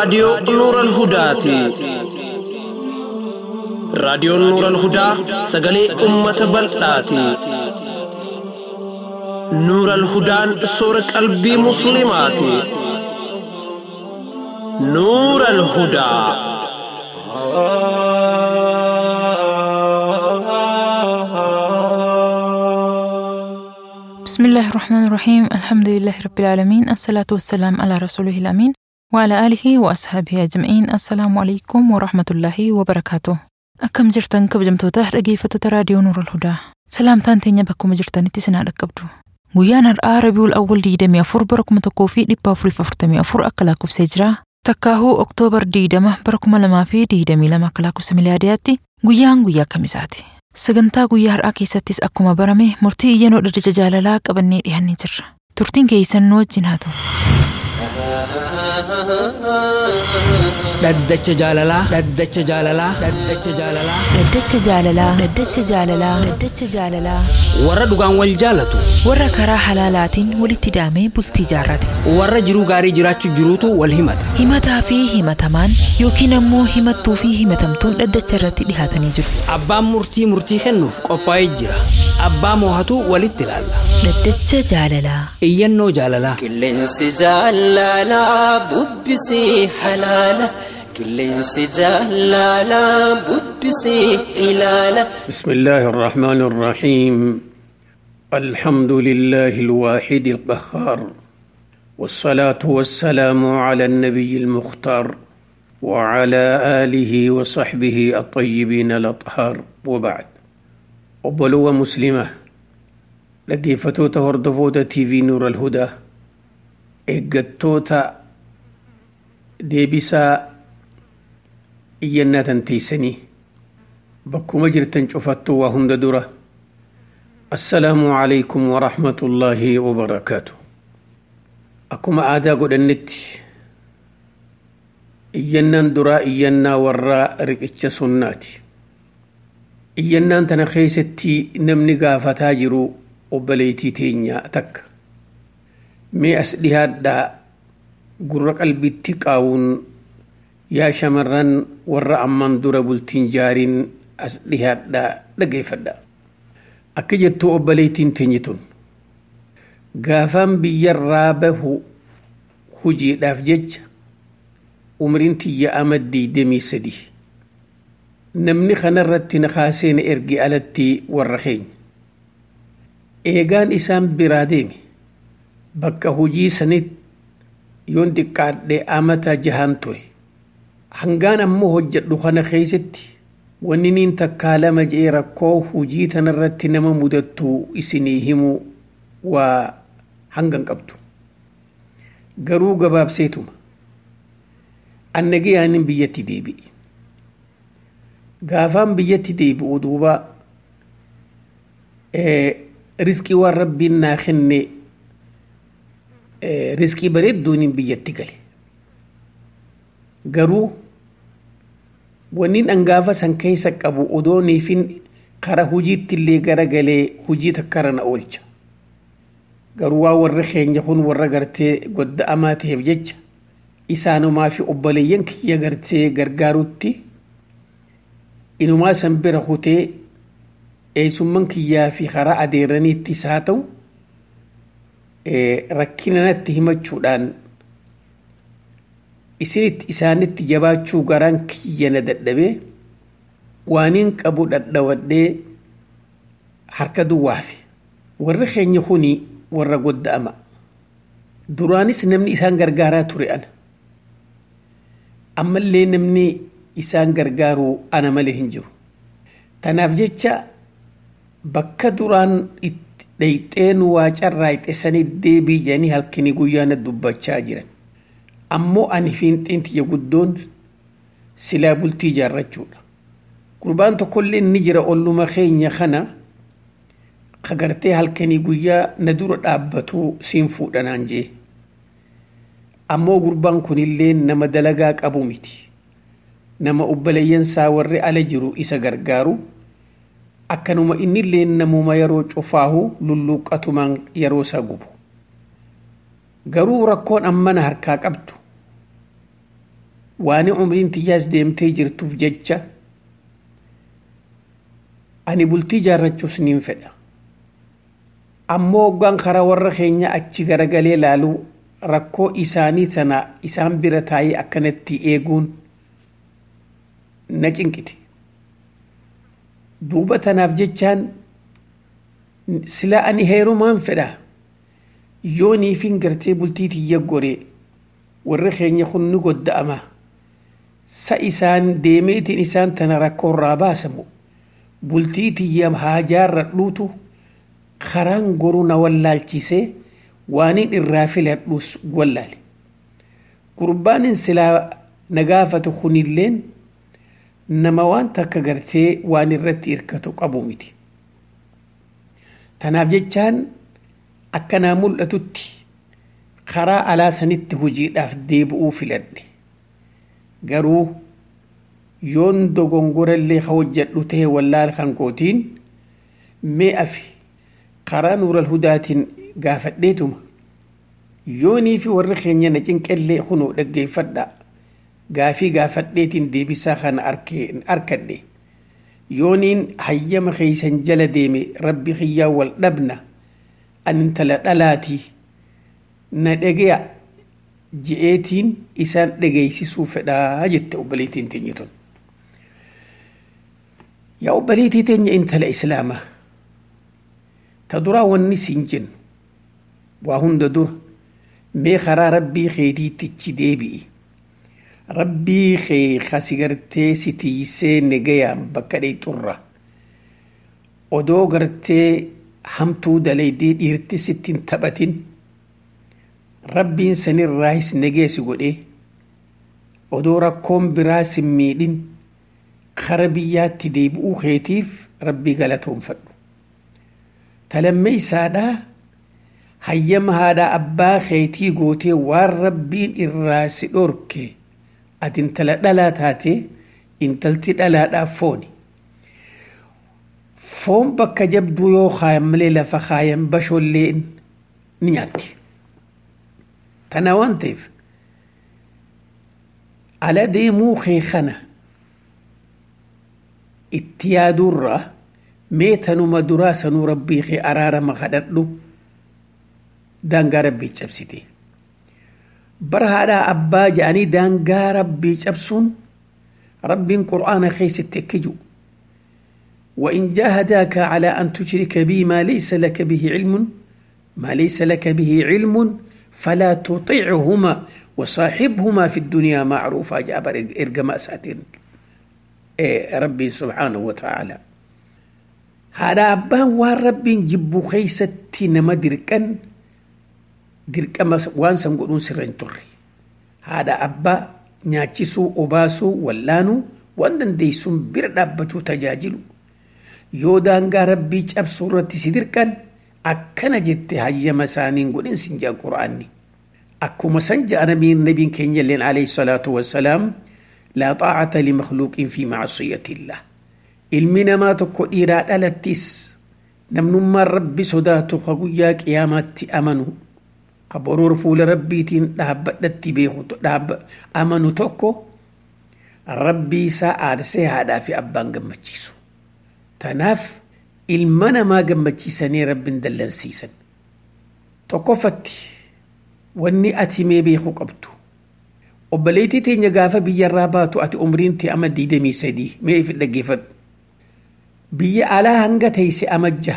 raadiyoo Nuural Hudaati. Raadiyoon Nuural Hudaa sagalee uummata bal'aati. Nuural Hudaan soora qalbii Musliimaati. Nuural Hudaa. بسم الله الرحمن الرحيم الحمد لله رب العالمين الصلاة والسلام على رسوله الأمين وعلى آله وأصحابه أجمعين السلام عليكم ورحمة الله وبركاته أكم جرتن كبجمتوتا dhaggeeffattoota raadiyoo Nuurul Hudaa salaamtaan teenya bakkuma jirtanitti sinaa dhaqqabdu guyyaan har'aa Rabiul Awwal 24 bara 1444 akka lakkoofsee jira takkaahuu Oktoobar 20 bara 2022 akka lakkoofsa miliyaadiyaatti guyyaan guyyaa kamisaati sagantaa guyyaa har'aa keessattis akkuma barame murtii iyyannoo dhaddacha jaalalaa qabannee dhiyaannee jirra turtiin keessan nu wajjin haa ta'u. Dhaddacha jaalalaa. Dhaddacha jaalalaa. Dhaddacha jaalalaa. Dhaddacha jaalalaa. Dhaddacha jaalalaa. Dhaddacha jaalalaa. Warra dhugaan wal jaalatu. Warra karaa halaalaatiin walitti daamee bultii jaarrate. Warra jiruu gaarii jiraachuu jiruutu wal himata. Himataa fi himatamaan yookiin ammoo himattuu fi himatamtuun dhaddacha irratti dhihaatanii jiru. Abbaan murtii murtii kennuuf qophaa'ee jira. Abbaa moohatu walitti ilaalla. Dhaddacha jaalalaa. Iyyannoo jaalalaa. Qilleensi jaalalaa bubbisii halaala. Qilleensi jaalalaa bubbisii ilaala. بسم الله الرحمن الرحيم الحمد لله الواحد القهار والصلاة والسلام على النبي المختار وعلى آله وصحبه الطيبين الأطهار وبعد وبلوة مسلمة لقيفتوتا هردفوتا تي في نور الهدى إيقتوتا ديبسا إينا تنتيسني bakkuma jirtan cufattu waa hunda dura assalaamu calaykum waraxmatullaahi wabarakaatu akkuma aadaa godhannetti iyyannaan duraa iyyannaa warraa riqicha sunnaati iyyannaan tana keeysatti namni gaafataa jiru obboleeytii teenyaa takka mee as dhihaadhaa gurra qalbitti qaawuun yaa shamarran warra amman dura bultiin jaariin as dhihaadhaa dhageeffadha akka jettuu obboleettiin teenye tun gaafaan biyyarraa bahu hujiidhaaf jecha umriin tiyya ama diidamii sadii namni kanarratti na kaasee na erge alatti warra keenya eegaan isaan biraa deeme bakka hujii sanit yoon xiqqaadhe amata jahaan ture hangaan ammoo hojjedhu kana keeysatti wanni niin takkaa lama je'ee rakkoo hujii tanarratti nama mudattu isinii himu waa hangan qabdu garuu gabaabseetuma annagayaanin biyyatti deebi'e gaafaan biyyatti deebi'u duuba riskii waan rabbiin naa kenne riskii bareedduunin biyyatti gale garuu wanni dhangaafa san keessa qabu odoo niifin kara hujiitti illee garagalee hujii takkara na oolcha garuu waa warri keenya kun warra gartee godda'amaa ta'eef jecha isaanumaa fi obboleeyyan kiyya gartee gargaarutti inumaa san bira kutee eessumman kiyyaa fi karaa adeeraniitti isaa ta'u rakkina natti himachuudhaan isinitti isaanitti jabaachuu garaan kiyya na dadhabee waaniin qabu dhadhawadhee harka duwwaafe warri keenya kuni warra godda'ama duraanis namni isaan gargaaraa ture ana ammallee namni isaan gargaaru ana malee hin jiru tanaaf jecha bakka duraan dhayxeen waa carraayxe sanii deebii jedhanii halkanii guyyaana dubbachaa jiran ammoo ani fiinxiin tiyya guddoon silaa bultii ijaarrachuudha gurbaan tokkollee ni jira olluma keenya kana kagartee halkanii guyyaa na dura dhaabbatu siin fuudhanaan jee ammoo gurbaan kunillee nama dalagaa qabu miti nama obboleeyyansaa warri ala jiru isa gargaaru akkanuma innillee namuma yeroo cufaahu lulluuqqatumaan yeroo isaa gubu garuu rakkoon ammana harkaa qabdu waan umriin tiyyaas deemtee jirtuuf jecha ani bultii jaarrachuus niin fedha ammoo hoggaan karaa warra keenya achi garagalee laaluu rakkoo isaanii sana isaan bira taa'ee akkanatti eeguun na cinqite duuba tanaaf jechaan sila ani heerumaan fedha yoo niifin gartee bultii tiyya goree warri keenya kun ni godda'ama sa isaan deemeetiin isaan tana rakkoorraa baasamu bultii tiyya haa jaarradhuutu karaan goruu na wallaalchisee waanin irraa filadhus wallaale gurbaanin silaa na gaafatu kunilleen nama waan takka gartee waan irratti hirkatu qabu miti tanaaf jechaan akkanaa mul'atutti karaa alaa sanitti hojiidhaaf deebi'uu filadhe garuu yoon dogongorallee ka hojjedhu ta'e wallaal kan kootiin mee afi karaa nuural hudaatiin gaafadheetuma yoonii fi warri keenya na cinqellee kunoo dhaggeeffadha gaafii gaafadheetiin deebisaa kana arkadhe yooniin hayyama keeysan jala deeme rabbi kiyyaa wal dhabna an intala dhalaatii na dhageya je'eetiin isaan dhageeysisuu fedhaa jette obbaleetiin teenya tun yaa obbaleetii teenya intala islaamaa ta duraa wanni siin jennu waa hunda dura mee karaa rabbii keetiittichi deebi'i rabbii kee kasi gartee si tiisee negayaan bakka dheexurra odoo gartee hamtuu dalaydee dhiirti sittiin taphatin rabbiin sanirraahis negeesi godhee odoo rakkoon biraa sin miidhin kara biyyaatti deebi'uu keetiif rabbii galatoonfadhu talammee isaadhaa hayyama haadhaa abbaa keetii gootee waan rabbiin irraa si dhorke ati intala dhalaa taate intalti dhalaadhaaf fooni foon bakka jabduu yoo kaayan malee lafa kaayan bashoollee ni nyaatti tana waan ta'eef ala deemuu kee kana itti yaaduurraa mee tanuma duraa sanuu rabbii kee araarama kadhadhu daangaa rabbii cabsite bara haadhaa abbaa jedhanii daangaa rabbii cabsuun rabbiin qur'aana keessatti akka jiru وإن جاهداك على أن تشرك بي ما ليس لك به علم ما ليس لك به علم فلا تطيعهما وصاحبهما في الدنيا معروفا جابر إرقما ساتين إيه ربي سبحانه وتعالى هذا أبان وربي جبو خيستي نما دركن dirqama waan san godhuun sirra hin turre haadha abbaa nyaachisuu obaasuu wallaanuu waan dandeessuun bira dhaabbachuu tajaajilu yoo daangaa rabbii cabsuu irratti si dirqan akkana jette hayyama isaaniin godhin sin jaa qura'aanni akkuma san ja'a nabiin nabiin keenya illeen alayhi salaatu wassalaam laa xaacata limakhluuqin fi macsiyatillah ilmi namaa tokko dhiiraa dhalattis namnummaan rabbi sodaatu ka guyyaa qiyaamaatti amanu ka boruur fuula rabbiitiin dhaabbadhatti beeku amanu tokko rabbii isaa aarsee haadhaa fi abbaan gammachiisu tanaaf ilma namaa gammachiisanii rabbiin dallansiisan tokkoffatti wanni ati mee beeku qabdu obboleettii teenya gaafa biyyarraa baatu ati umriinti ama diidamii sadii mee ifi dhaggeeffadhu biyya alaa hanga teeyse amajja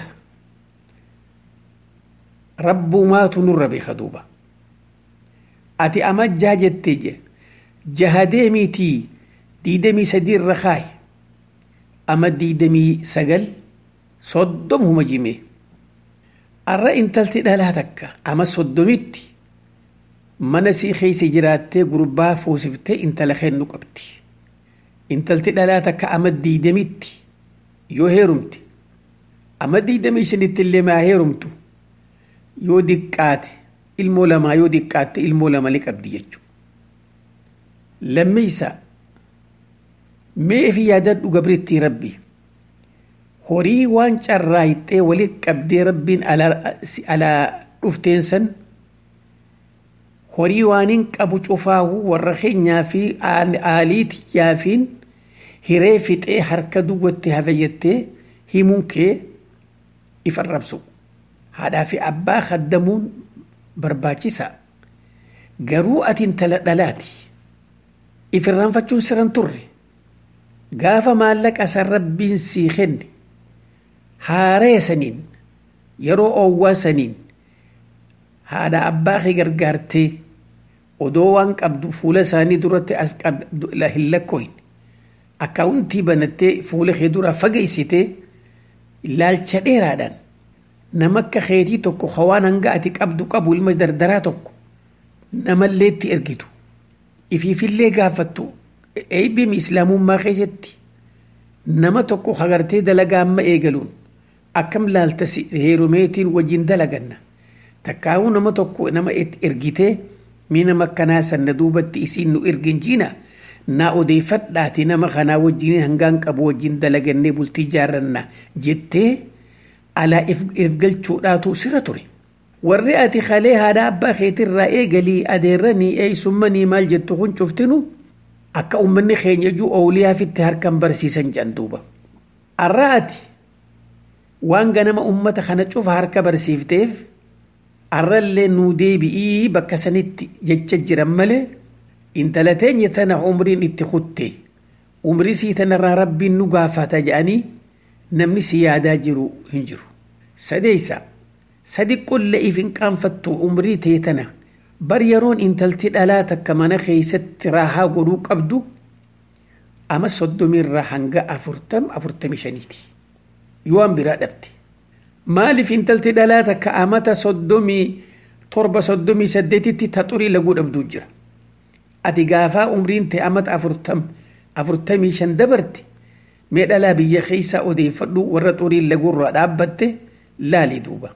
rabbumaatu nurra beeka duuba ati amajjaa jettee je jahadeemiitii diidamii sadii irra kaay ama diidamii sagal soddom huma jime arra intalti dhalaa takka ama soddomitti mana sii keeysa jiraattee gurbaa fuusiftee intala kennu qabdi intalti dhalaa takka ama diidamitti yoo heerumte ama diidamii shanitti illee maa heerumtu yoo diqqaate ilmoo lamaa yoo diqqaatte ilmoo lama ni qabdi jechuudha. Lammeessa mee fi yaadadhu gabriitti rabbi horii waan carraayixee walitti qabdee rabbiin alaa dhufteen san horii waan hin qabu cufaahu warra keenyaa fi aalii tiyyaafiin hiree fixee harka duwwatti hafayyattee himuun kee if arrabsu haadhaa fi abbaa kaddamuun barbaachisaa garuu ati intala dhalaati if irraanfachuun siran turre gaafa maallaqa san rabbiin sii kenne haaree saniin yeroo oowwaa saniin haadha abbaa kee gargaartee odoo waan qabdu fuula isaanii duratti as qabdu hin lakkoohin akkaawuntii banattee fuula kee duraa fageessitee ilaalcha dheeraadhaan nama akka keetii tokko hawaan hanga ati qabdu qabu ilma dardaraa tokko namallee itti ergitu ifiifillee gaafattu eebbim islaamummaa keessatti nama tokko hagartee dalagaa amma eegaluun akkam laalta heerumeetiin wajjin dalaganna takkaa'uu nama tokko nama ergitee mii nama akkanaa sanna duubatti isiin nu ergin jiina naa odeeffadhaati nama kanaa wajjin hangaan qabu wajjin dalagannee bultii jaarranna jettee alaa if galchuudhaatu sira ture. warri ati kalee haadha abbaa keetirraa eegalii adeerranii eeysumanii maal jettu kun cuftinu akka ummanni keenya juu ooliyaafitti harkan barsiisan jedhan duuba. Arra ati waan ganama ummata kana cufa harka barsiifteef arrallee nuu deebi'ii bakka sanitti jecha jiran malee intala teenya tana umriin itti kutte umrii sii tanarraa rabbiin nu gaafata jedhanii namni si yaadaa jiru hin jiru. Sadeessaa. sadi qolle if hin qaanfattu umrii tee tana bar yeroon intalti dhalaa takka mana keeysatti raahaa godhuu qabdu ama soddomiirraa hanga afurtam afurtami shaniiti yoo an biraa dhabde maaliif intalti dhalaa takka amata soddomii torba soddomii saddeetitti ta xurii laguu dhabduu jira ati gaafaa umriin tee amata afurtam afurtamii shan dabarte mee dhalaa biyya keeysaa odeeffadhu warra xurii laguurraa dhaabbatte laali duuba.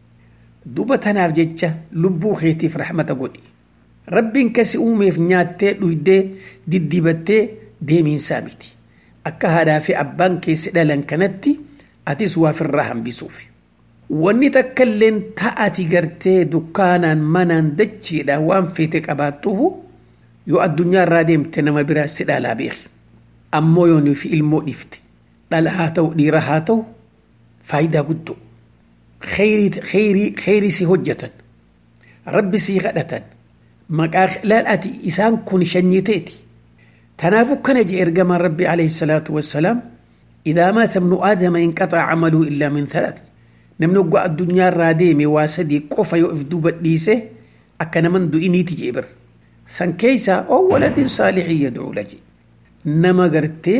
duba tanaaf jecha lubbuu keetiif rahmata godhi rabbiin kasi uumeef nyaattee dhuydee diddibattee deemiinsaa miti akka haadhaa fi abbaan keessi dhalan kanatti atis waafirraa hambisuuf wanni takka illeen ta'ati gartee dukkaanaan manaan dachiidha waan feete qabaattuuf yoo addunyaa irraa deemte nama biraa si dhalaa beeki ammoo yoonii fi ilmoo dhifte dhala haa ta'u dhiira haa ta'u faayidaa guddoo kheyrii si hojjetan rabbi sii kadhatan maqaa laal ati isaan kun shanyiteeti tanaafu kana je ergamaan rabbi alayhi salaatu wassalaam idaa maata ibnu aadama inqaxaa camaluu illaa min thalath namni oggaa addunyaa irraa deeme waa sadii qofa yoo if duuba dhiise akka naman du'iniiti jee bir san keeysaa oo waladin saalixin yadcuu laje nama gartee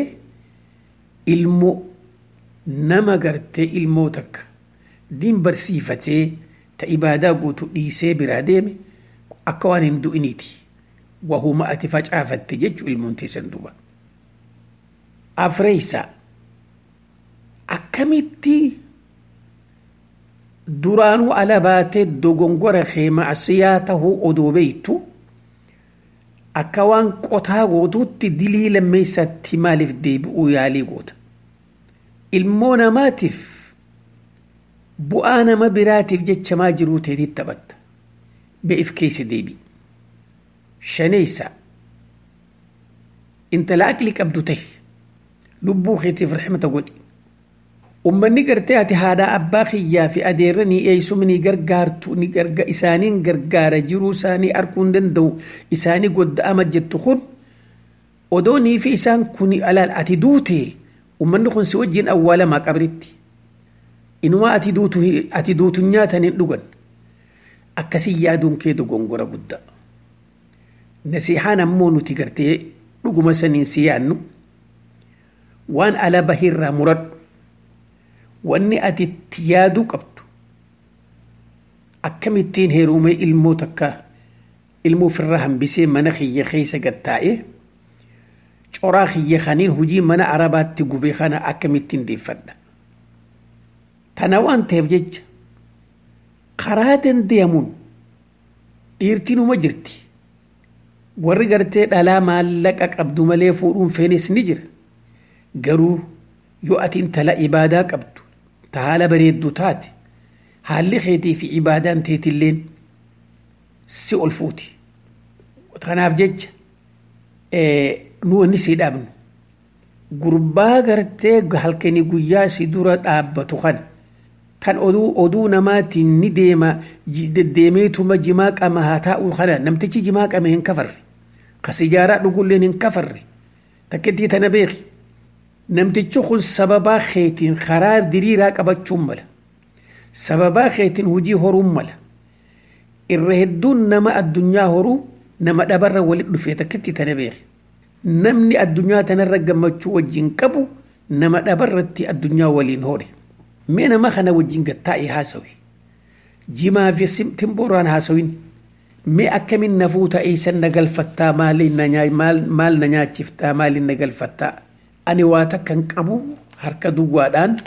ilmoo nama gartee ilmoo takka diin barsiifatee ta ibaadaa guutu dhiisee biraa deeme akka waan hin du'iniiti wahuma ati facaafatte jechu ilmoon teessan duuba. Afreeysa akkamitti duraanuu ala baatee dogongora kee macsiyaa tahuu odoo beeytu akka waan qotaa gootuutti dilii lammeessatti maaliif deebi'uu yaalii goota. Ilmoo namaatiif bu'aa nama biraatiif jechamaa jiruu teetii taphatta be'if keessa deebi shaneeysa intala aqli qabdu tahi lubbuu keetiif raxmata godhi ummanni gartee ati haadhaa abbaa kiyyaa fi adeerranii eeysuma ni gargaartu ni garga isaaniin gargaara jiruu isaanii arguu hin danda'u isaanii godda'ama jettu kun odoonii fi isaan kun alaal ati duute ummanni kun si wajjin awwaalamaa qabritti inumaa ati duutu ati duutu nyaatan hin dhugan akkasii yaaduun kee dogongora guddaa nasihaan ammoo nuti gartee dhuguma saniin si yaannu waan ala bahirraa muradhu wanni ati itti yaaduu qabdu akkamittiin heerumee ilmoo takka ilmoo ofirraa hambisee mana kiyya keessa gattaa'ee coraa kiyya kaniin hujii mana arabaatti gubee kana akkamittiin deeffadha tana waan ta'eef jecha karaa dandeemuun dhiirtinuma jirti warri gartee dhalaa maallaqa qabdu malee fuudhuun feenes ni jira garuu yoo ati intala ibaadaa qabdu ta haala bareeddu taate haalli keetii fi ibaadaan teetilleen si ol fuuti kanaaf jecha nu wanni sii dhaabnu gurbaa gartee halkanii guyyaa si dura dhaabbatu kana kan oduu oduu namaatiin ni deema deddeemeetuma jimaa qama haa taa'u kana namtichi jimaa qame hin kafarre ka sijaaraa dhugulleen hin kafarre takkittii tana beeki namtichi kun sababaa keetiin karaa diriiraa qabachuun mala sababaa keetiin hujii horuun mala irra hedduun nama addunyaa horuu nama dhabarra walit dhufee takkittii tana beeki namni addunyaa tanarra gammachuu wajjin qabu nama dhabarratti addunyaa waliin hore mee nama kana wajjin gattaa'e haasawi jimaa fi timbooraan haasawin mee akkamin nafuu ta'ee san na galfattaa maal na nyaachiftaa maaliin na galfattaa ani waa takka hin qabu harka duwwaadhaan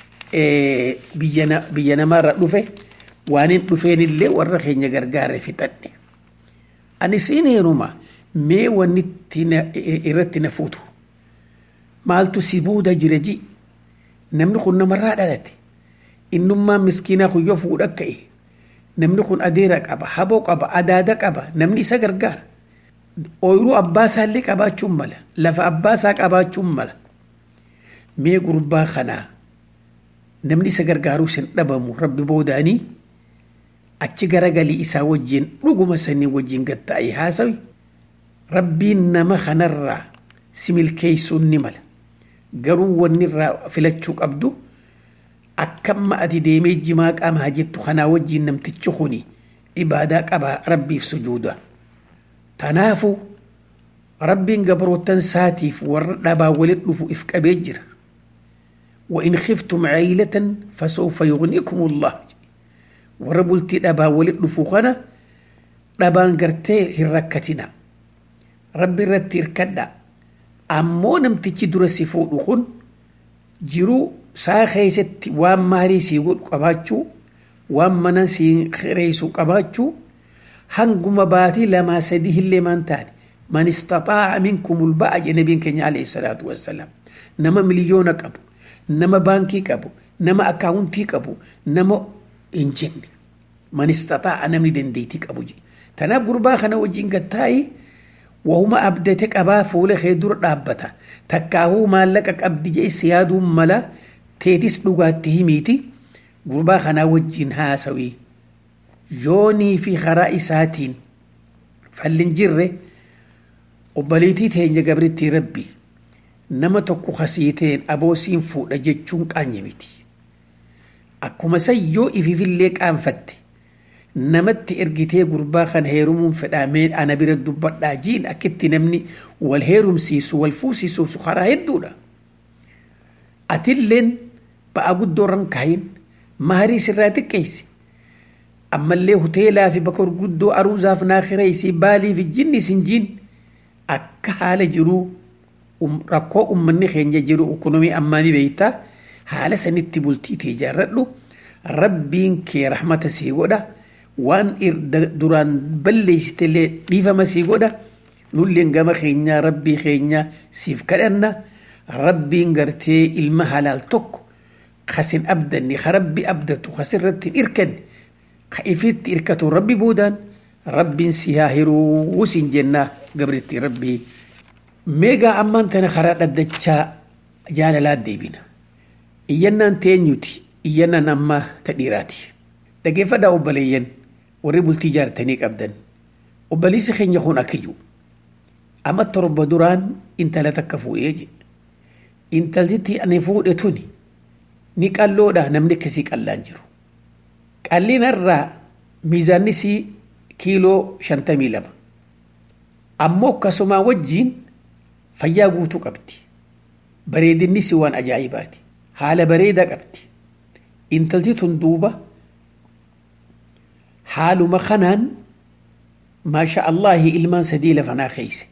biyya namaarra dhufe waan hin dhufeen illee warra keenya gargaare fixadhe ani siin heeruma mee wanni irratti na fuutu maaltu si booda jira ji namni kun namarraa dhalate innummaan miskiinaa kun yoo fuudha ka'e namni kun adeera qaba haboo qaba adaada qaba namni isa gargaara ooyiruu abbaasaa qabaachuun mala lafa abbaasaa qabaachuun mala mee gurbaa kanaa namni isa gargaaruu sin dhabamu rabbi boodaanii achi garagalii isaa wajjin dhuguma sanii wajjin gatta'ee haasawi rabbiin nama kanarraa si milkeessuun ni mala garuu wanni irraa filachuu qabdu akkamma ati deemee jimaa qaamaa jettu kanaa wajjin namtichi kuni ibaadaa qaba rabbiif sujuuda tanaafu rabbiin gabrootan saatiif warra dhabaa walit dhufu if qabee jira وإن خفتم عيلة فسوف يغنيكم الله وربلتي دبا ولد فوقنا دبان قرتي هركتنا ربي رتي اركدا أمو نمتي درسي فوق خن جرو saa keessatti waan maarii sii godhu qabaachuu waan mana sii reessu qabaachuu hanguma baatii lamaa sadii hillee maan taane man istaxaaca minkumul ba'a jedhe nabiin keenya alayhi salaatu wassalaam nama miliyoona qabu nama baankii qabu nama akaawuntii qabu nama hin jenne man istaxaaca namni dandeetii qabu jedhe tanaaf gurbaa kana wajjin gattaa'i wahuma abdate qabaa fuula kee dura dhaabbata takkaahuu maallaqa qabdi jedhe si yaaduun mala teetis dhugaatti himiiti gurbaa kanaa wajjin haasawii yoonii fi karaa isaatiin fallin jirre obbaliitii teenya gabrittii rabbi nama tokko kasiiteen aboosiin fuudha jechuun qaanye miti akkuma san yoo ififillee qaanfatte namatti ergitee gurbaa kana heerumuun fedhamee ana bira dubbadhaa jiin akkitti namni wal heerumsiisu wal fuusisuuf karaa hedduudha atilleen ba'a guddoo irraan kaayin maarii sirraa xiqqeessi ammallee hoteelaa fi bakka gurguddoo aruuzaaf naa kireessi baalii fi jinni sin jiin akka haala jiruu rakkoo ummanni keenya jiru ekonomii ammaanii beektaa haala sanitti bultii tee jaarradhu rabbiin kee rahmata sii godha waan duraan balleessitellee dhiifama sii godha nulleen gama keenyaa rabbii keenyaa siif kadhanna rabbiin gartee ilma halaal tokko kasin abdanni ka rabbi abdatu kasirratti hin irkanne ka ifitti irkatu rabbi boodaan rabbiin si haa hiruu sin jennaa gabritti rabbii meegaa ammaan tana karaa dhaddachaa jaalalaa deebina iyyannaan teenyuti iyyannaan ammaa ta dhiiraati dhageeffadhaa obbaleeyyan warri bultii jaartanii qabdan obbaliisi keenya kun akkiju amma torba duraan intala takka fuudhee je intaltitti ani fuudhe tuni ni qalloodha namni akkasii qallaan jiru qallinarraa miizaanni sii kiiloo shantamii lama ammoo akkasumaa wajjiin fayyaa guutuu qabdi bareedinni si waan ajaa'ibaati haala bareedaa qabdi intalti tun duuba haaluma kanaan maasha allaahi ilmaan sadii lafanaa keeyse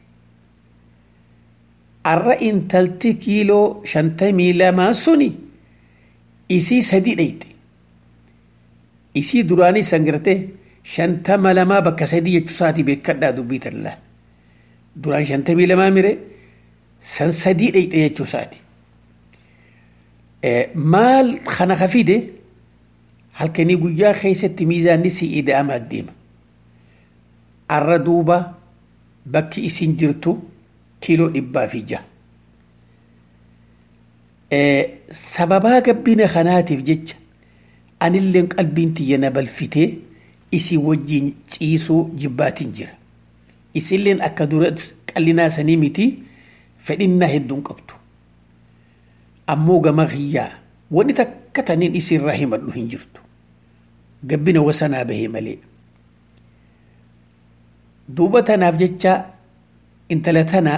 arra intalti kiiloo shantamii lamaa suni isii sadii dheyte isii duraanii sangirte shantama lamaa bakka sadii jechuu isaati beekadhaa dubbii tallaa duraan shantamii lamaa mire san sadii dheyte jechuu isaati maal kana ka fide halkanii guyyaa keessatti miizaanni si ida'amaa deema arra duuba bakki isin jirtu kiiloo dhibbaa fi jaha. Sababaa gabbina kanaatiif jecha anilleen qalbiin tiyya na balfitee isii wajjin ciisuu jibbaatiin jira. Isilleen akka dura qallinaa sanii miti fedhinnaa hedduun qabdu. Ammoo gama kiyyaa wanni takka taniin isiirraa himadhu hin jirtu. Gabbina wasanaa bahee malee. Duuba tanaaf jecha intala tana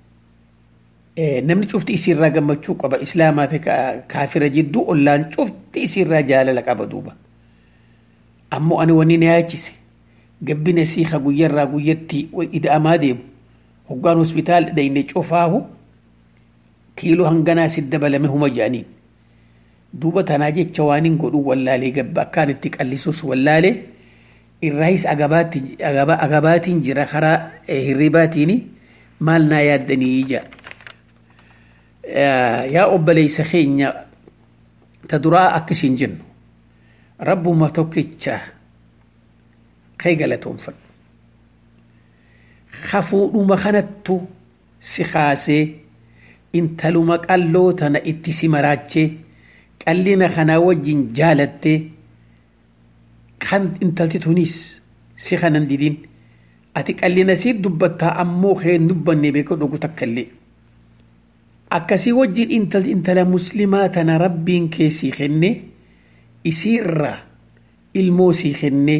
namni cufti isiirraa gammachuu qaba islaamaa fi kaafira jidduu ollaan cufti isiirraa jaalala qaba duuba. Ammoo ani wanni na yaachise gabbina siiqa guyyarraa guyyatti ida'amaa deemu hoggaan hospitaal dhayne cufaahu kiiloo hanganaa si dabalame huma jedhaniin. Duuba tanaa jecha waan hin godhu wallaalee gabba akkaan itti qallisuus wallaalee irraayis agabaatiin jira karaa hirribaatiin maal naa yaaddanii ija. Yaa obboleessa keenya ta duraa akkasiin jennu rabbuma tokkicha kee galatoonfadhu. Hafuudhuma kanattu si kaasee intaluma qalloo tana itti si maraachee qallina kanaa wajjin jaalattee kan intalti tunis si kanan didin ati qallina sii dubbattaa ammoo kee dubbanne beeka dhogu takkallee. Akkasii wajjin intalti intala muslimaa tana rabbiin kee sii kenne isii irraa ilmoo sii kenne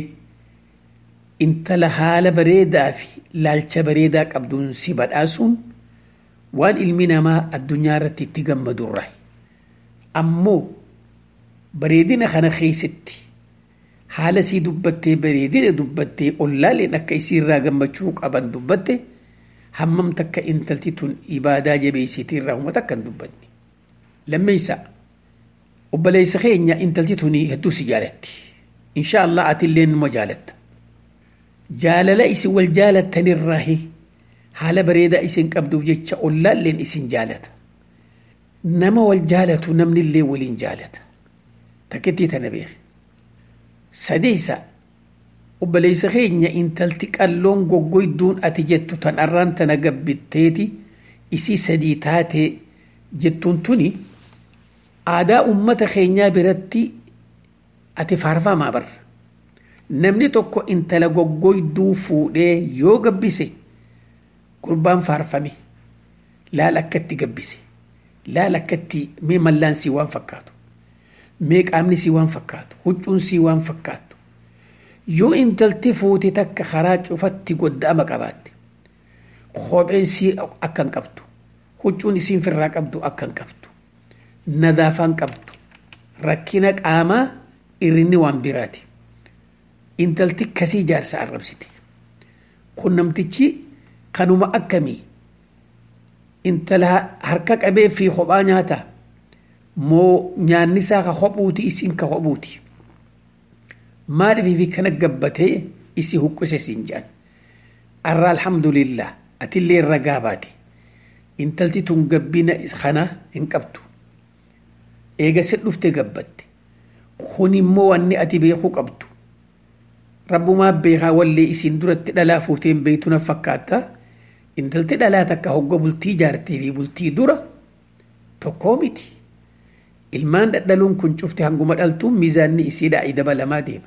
intala haala bareedaa fi laalcha bareedaa qabduun si badhaasuun waan ilmi namaa addunyaa irratti itti gammadurraa. Ammoo bareedina kana keessatti haala sii dubbattee bareedina dubbattee ollaaleen akka isiirraa gammachuu qaban dubbatte hammam takka intalti tun ibaadaa jabeessitii irraa uummata akka hin dubbanne. Lammeessa obboleessa keenya intalti tuni hedduu si jaalatti. Insha Allah atillee numa jaalatta. Jaalala isin wal jaalattanirraa haala bareedaa isin qabduuf jecha ollaalleen isin jaalata. Nama wal jaalatu namnillee waliin jaalata. Takkittii tana beeku. Sadeessa obboleessa keenya intalti qalloon goggoydduun ati jettu tan arraan tana gabbitteeti isii sadii taatee jettuun tuni aadaa ummata keenyaa biratti ati faarfamaa barra. Namni tokko intala goggoyduu fuudhee yoo gabbise gurbaan faarfame laal akkatti gabbise laal akkatti mee mallaan sii waan fakkaatu mee qaamni sii waan fakkaatu huccuun sii waan fakkaatu yoo intalti fuute takka karaa cufatti godda'ama qabaatte kopheen sii akkan qabdu huccuun isiin firraa qabdu akkan qabdu nadaafaan qabdu rakkina qaamaa irrinni waan biraati intalti kasii jaarsa arrabsiti kun namtichi kanuma akkamii intala harka qabee fi kophaa nyaata moo nyaanni isaa ka kophuuti isiin ka kophuuti maaliif fi kana gabbatee isi huqqise siin jedhan arra alhamdulillah atillee ragaa baate intalti tun gabbina kana hin qabdu eega si dhufte gabbatte kun immoo wanni ati beekuu qabdu rabbumaa beekaa wallee isin duratti dhalaa fuuteen beeytuna fakkaata intalti dhalaa takka hogga bultii jaartee fi bultii dura tokkoo miti ilmaan dhadhaluun kun cufte hanguma dhaltuun miizaanni isiidhaa dabalamaa deema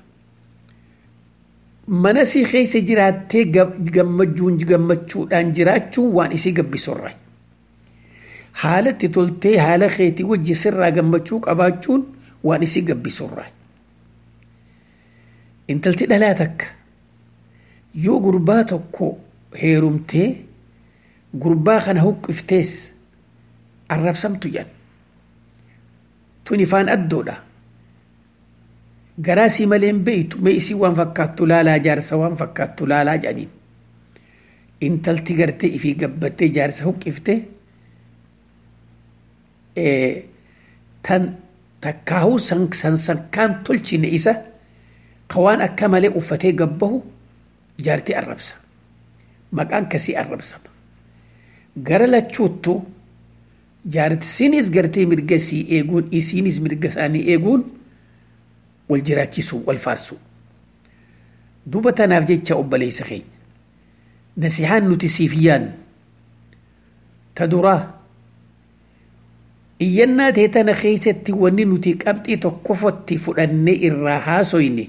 mana sii keessa jiraattee gammachuun gammachuudhaan jiraachuun waan isii gabbisorra haalatti toltee haala keetii wajji sirraa gammachuu qabaachuun waan isii gabbisorra intalti dhalaa takka yoo gurbaa tokko heerumtee gurbaa kana huqqiftees arrabsamtu jedhan tun ifaan addoodha garaa sii malee hin beeytu mee isii waan fakkaattu laalaa jaarsa waan fakkaattu laalaa jedhaniin intalti gartee ifii gabbattee jaarsa huqqifte tan takkaahuu sansakkaan tolchine isa ka waan akka malee uffatee gabbahu jaartii arrabsa maqaan kasii arrabsama gara lachuuttu jaartisiinis gartee mirga sii eeguun isiinis mirga isaanii eeguun wal jiraachisuu wal faarsuu duuba tanaaf jecha obboleessa keenya nasihaan nuti siif yaannu ta duraa iyyannaa tee tana keessatti wanni nuti qabxii tokkofatti fudhanne irraa haasoyne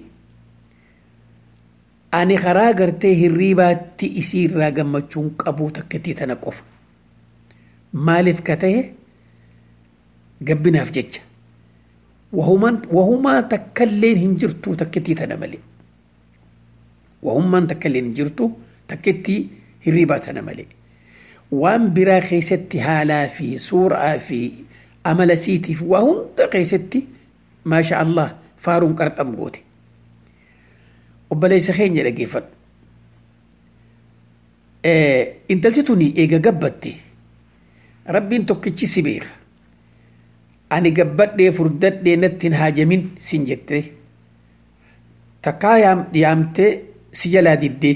ani karaa gartee hirriibaatti isii irraa gammachuun qabuu takkattii tana qofa maaliif ka ta'e gabbinaaf jecha wahumaa takkalleen hin jirtu takkittii tana malee wahummaan takkalleen hin jirtu takkittii hirriibaa tana malee waan biraa keessatti haalaa fi suuraa fi amala siitiif waa hunda keessatti maasha Allah faaruun qarxam goote obboleessa keenya dhageeffadhu intalti tuni eega gabbatte rabbiin tokkichi si beeka ani gabbadhee furdadhee natti hin haajamin sin jette takkaa yaamtee si jalaa diddee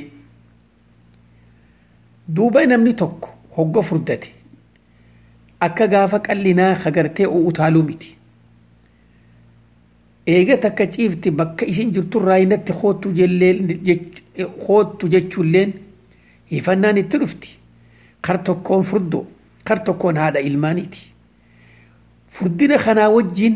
duuba namni tokko hogga furdate akka gaafa qallinaa hagartee utaaluu miti eega takka ciifti bakka isin jirturraa inatti hoottu jechuulleen hifannaan itti dhufti kar tokkoon furdoo kar tokkoon haadha ilmaaniiti furdina kanaa wajjiin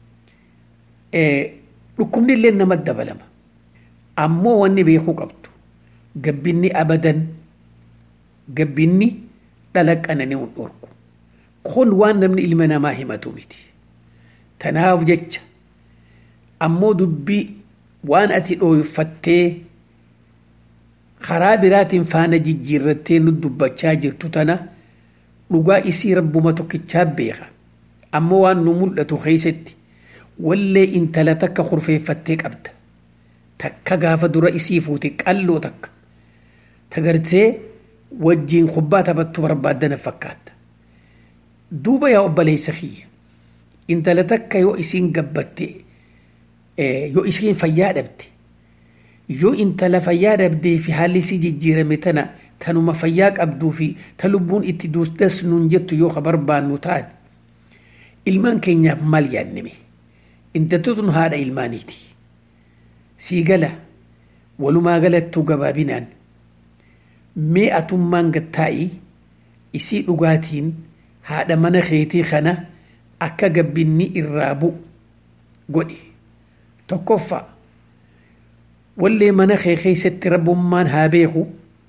dhukkubni illee nama dabalama ammoo wanni beekuu qabdu gabbinni abadan gabbinni dhala qananii hin dhorku kun waan namni ilma namaa himatu miti tanaaf jecha ammoo dubbii waan ati dhooyfattee karaa biraatiin faana jijjiirrattee nu dubbachaa jirtu tana dhugaa isii rabbuma tokkichaa beeka ammoo waan nu mul'atu keessatti wallee intala takka kurfeeffattee qabda takka gaafa dura isii fuute qalloo takka tagartee wajjiin kubbaa taphattu barbaaddana fakkaatta duuba yaa obboleessa kiyya intala takka yoo isiin gabbatte yoo isiin fayyaa dhabde yoo intala fayyaa dhabdee fi haalli isii jijjiirame tana tanuma fayyaa qabduu fi ta lubbuun itti duusdas nuun jettu yoo ka barbaannu taate ilmaan keenyaaf maal yaannime intaltotun haadha ilmaaniiti sii gala walumaa galattuu gabaabinaan mee atummaan gattaa'ii isii dhugaatiin haadha mana keetii kana akka gabbinni irraa bu'u godhi tokkoffaa wallee mana kee keessatti rabbummaan haa beeku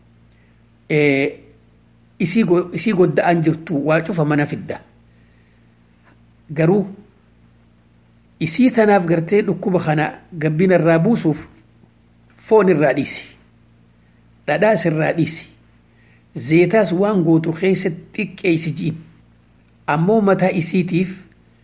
isii godda'an jirtu waa cufa mana fidda garuu isii tanaaf gartee dhukkuba kana gabbina irraa buusuuf foon irraa dhiisi dhadhaas irraa dhiisi zeetaas waan gootu keessa xiqqeessi jiin ammoo mataa isiitiif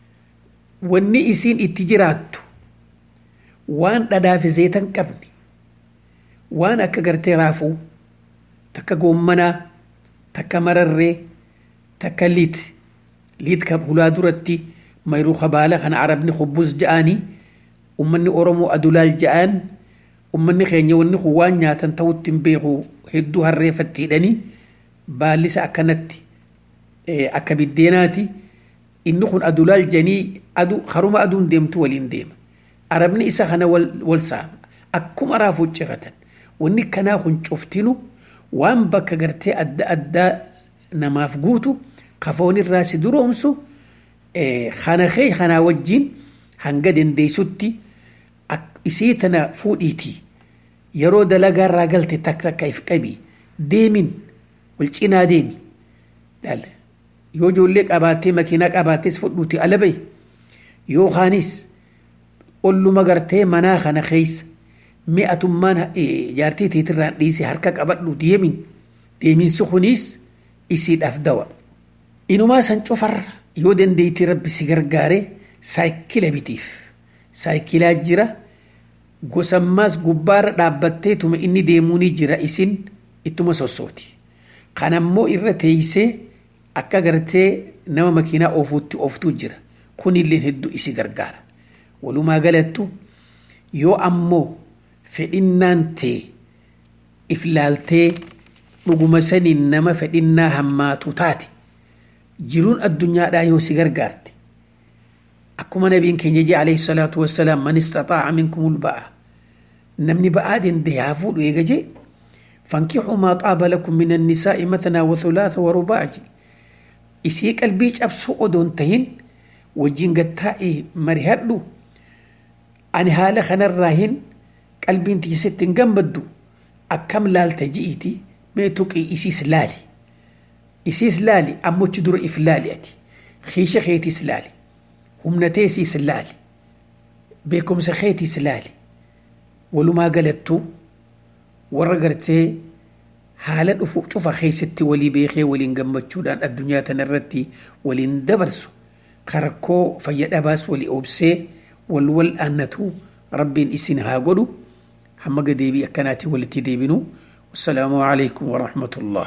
wanni isiin itti jiraattu waan dhadhaa fi zeetan qabne waan akka gartee raafuu takka goommanaa takka mararree takka liit liit ka hulaa duratti mayruu kabaala kana arabni hubbus ja'anii ummanni oromoo adulaal ja'an ummanni keenya wanni kun waan nyaatan ta'utti hin beeku hedduu harreeffatti hidhanii baallisa akkanatti akka biddeenaati inni kun adulaal janii adu haruma aduun deemtu waliin deema arabni isa kana wal saama akkuma raafuu ciratan wanni kanaa kun cuftinu waan bakka gartee adda addaa namaaf guutu kafoon irraa si duroomsu kana kee kanaa wajjiin hanga dandeessutti isii tana fuudhiitii yeroo dalagaa irraa galte takka takka if qabii deemin wal cinaa deemi yoo ijoollee qabaattee makiinaa qabaattees fudhuuti ala bahi yookaanis olluma gartee manaa kana keessa mi'atummaan jaartii tiitirraan dhiise harka qabadhu deemin deeminsi kunis isiidhaaf dawa inumaa san cufarra yoo dandeettii rabbi si gargaare saayikila bitiif saayikilaa jira gosammaas gubbaarra dhaabbatteetuma inni deemuu ni jira isin ittuma sossooti kanammoo irra teeysee akka gartee nama makiinaa oofuutti ooftuu jira kunilleen hedduu isi gargaara walumaa galattu yoo ammoo fedhinnaan tee if laaltee dhuguma saniin nama fedhinnaa hammaatu taate jiruun addunyaadhaa yoo si gargaarte akkuma nabiin keenya jee alayhi salaatu wassalaam man istaxaaca minkumul ba'a namni ba'aa danda'e haa fuudhu eega jee fankixuu maa xaaba lakum min annisaa'i mathnaa wa thulaatha wa rubaa'a jedhe isii qalbii cabsuu odoon tahin wajjin gattaa'ee marihadhu ani haala kanarraa hin qalbiin tiisetti hin gammaddu akkam laalta ji'iti mee tuqii isiis laali isiis laali ammochi dura if laali ati kiisha keetiis laali humna teesiis laali beekumsa keetiis laali walumaa galattuu warra gartee haala dhufu cufa keessatti walii beekee waliin gammachuudhaan addunyaa tanarratti waliin dabarsu karakkoo fayyadhabaas walii obsee wal wal aannatu rabbiin isin haa godhu hamma gadeebii akkanaatti walitti deebinu wassalaamu alaikum warahmatullah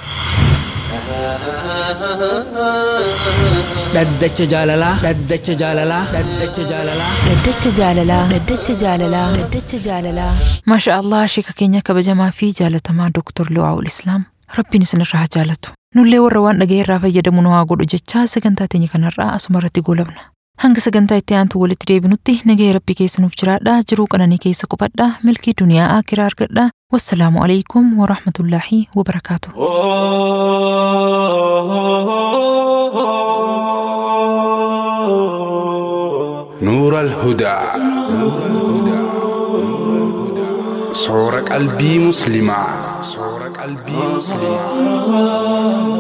dhaddacha jaalalaa dhaddacha jaalalaa dhaddacha jaalalaa Dhaddacha jaalalaa Dhaddacha jaalalaa Dhaddacha jaalalaa Maasha Allah sheeka keenya kabajamaa fi jaalatamaa Dooktor Liwaa'ul Islaam Rabbiin isinirraa haa jaalatu nullee warra waan dhaga'e irraa fayyadamu nu haa godhu jechaa sagantaa teenya kanarraa asuma irratti goolabna hanga sagantaa itti aantu walitti deebinutti nagaya rabbii keessa nuuf jiraadhaa jiruu qananii keessa qubadhaa milkii duniyaa akiraa argadhaa wassalaamu alaikum warahmatullaahi wabarakaatu نور الهدى صور قلبي مسلمة صور قلبي مسلمة